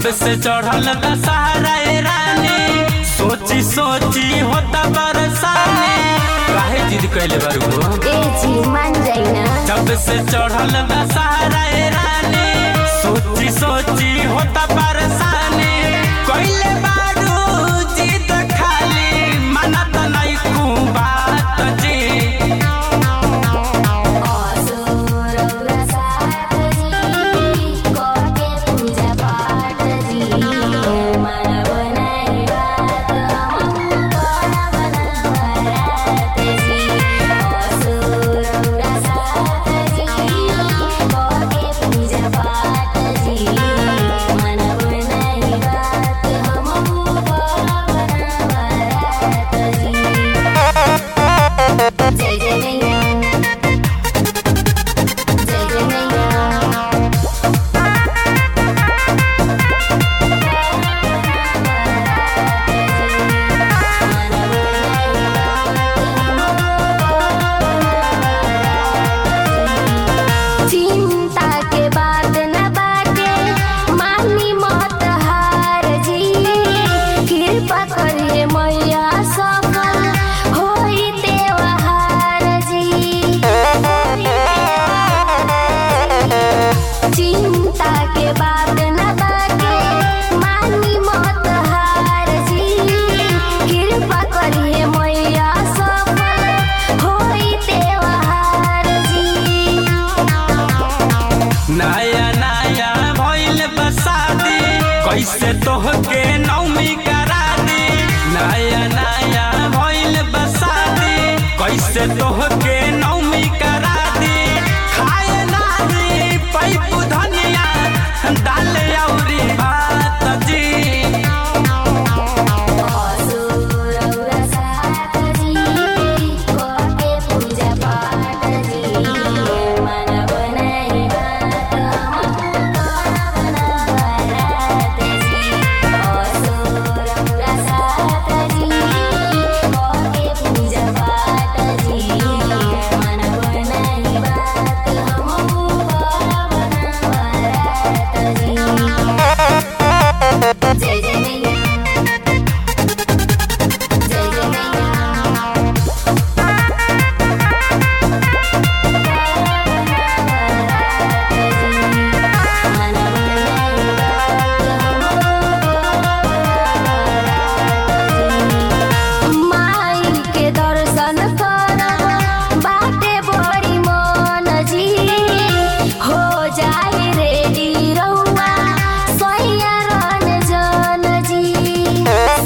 से चढ़ल दशहरा ए रानी सोची सोची होता बरसाने काहे जिद कैले बारू हो ए जी मान जाई ना जब से चढ़ल दशहरा ए रानी सोची सोची होता बरसाने कैले बारू जिद खाली मनत नहीं कु बात जी असुरौरा साथ जी कोके पूजा पाठ जी मानव नाही बात हम कोना बनवरात जी असुरौरा साथ जी कोके पूजा पाठ जी मानव नाही बात हम कोना बनवरात जी जय जय मैया जय जय मैया चिंता के बात न बाटे मानी मत हार जी कृपा करिए मैया सफल होई त्योहार जी चिंता के बात न बाटे मानी मत हार जी कृपा करिए मैया सफल होई त्योहार जी नया नया भइल बसादी कैसे तोहके नौमी करा दी नया नया भइल बसादी कैसे तोहके नौमी करा दी खाए नारी पैपू धनिया दाल औरी भात जी असुरौरा साथ जी कोके पूजा पाठ जी मानव नाही बात हम कोना बनवरात जी असुरौरा साथ जी कोके पूजा पाठ जी मानव नाही बात हम कोना बनवरात जी जय जय मैया जय जय मैया माई के दर्शन करब बाटे बड़ी मन जी हो जाए रेडी रउआ सैया रन जन जी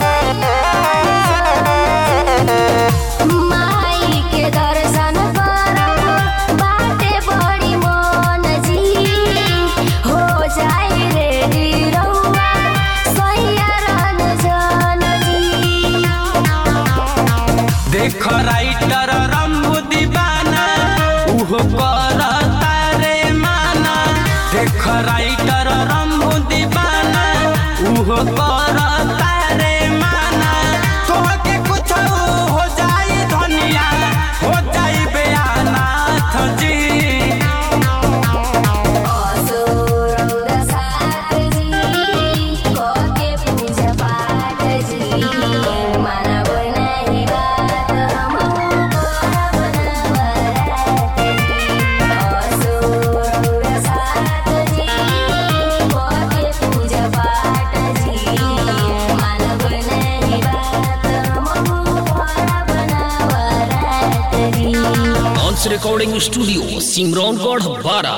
माई के दर्शन करब बाटे बड़ी मन जी हो जाए रेडी रउआ सैया रन जन जी देख राइटर रंबू दीवाना उहो कर तारे माना देख राइटर रंबू दीवाना उहो कर तारे माना तोहके कुछ हो जाई धनिया हो जाई बेअनाथ जी असुरौरा साथ जी कोके पूजा पाठ जी मानव नाही बात हम कोना बनवरात जी असुरौरा साथ जी कोके पूजा पाठ जी मानव नाही बात हम कोना बनवरात जी ऑन्स रिकॉर्डिंग स्टूडियो सिमरौनगढ़ बारा